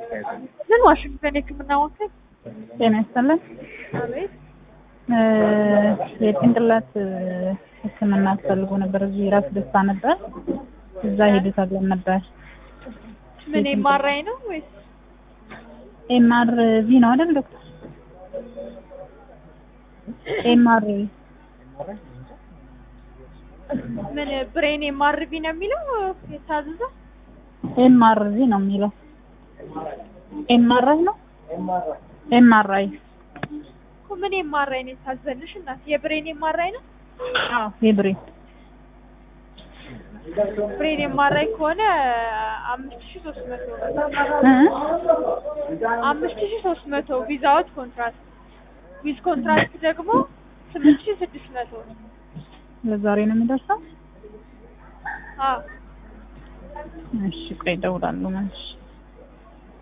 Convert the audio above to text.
ምን ዋሽንግተን የህክምና ወኪል ጤና ይስጥልን። አቤት እ የጭንቅላት ህክምና አስፈልጎ ነበር። እዚህ ራስ ደስታ ነበር። እዛ ሄዱ ተብለን ነበር። ምን ኤምአርአይ ነው ወይስ ኤምአር ቪ ነው አይደል ዶክተር? ኤምአር ምን ብሬን ኤምአርቪ ነው የሚለው የታዘዘው? ኤምአር ቪ ነው የሚለው። ኤምአርአይ ነው ኤምአርአይ እኮ ምን ኤምአርአይ ነው የታዘልሽ እናት? የብሬን ኤምአርአይ ነው? አዎ የብሬ ብሬን ኤምአርአይ ከሆነ አምስት ሺህ ሶስት መቶ እ አምስት ሺህ ሶስት መቶ ቪዛውት ኮንትራክት ዊዝ ኮንትራክት ደግሞ ስምንት ሺህ ስድስት መቶ ለዛሬ ነው የሚደርሰው። አዎ እሺ ቆይ እደውላለሁ መልሼ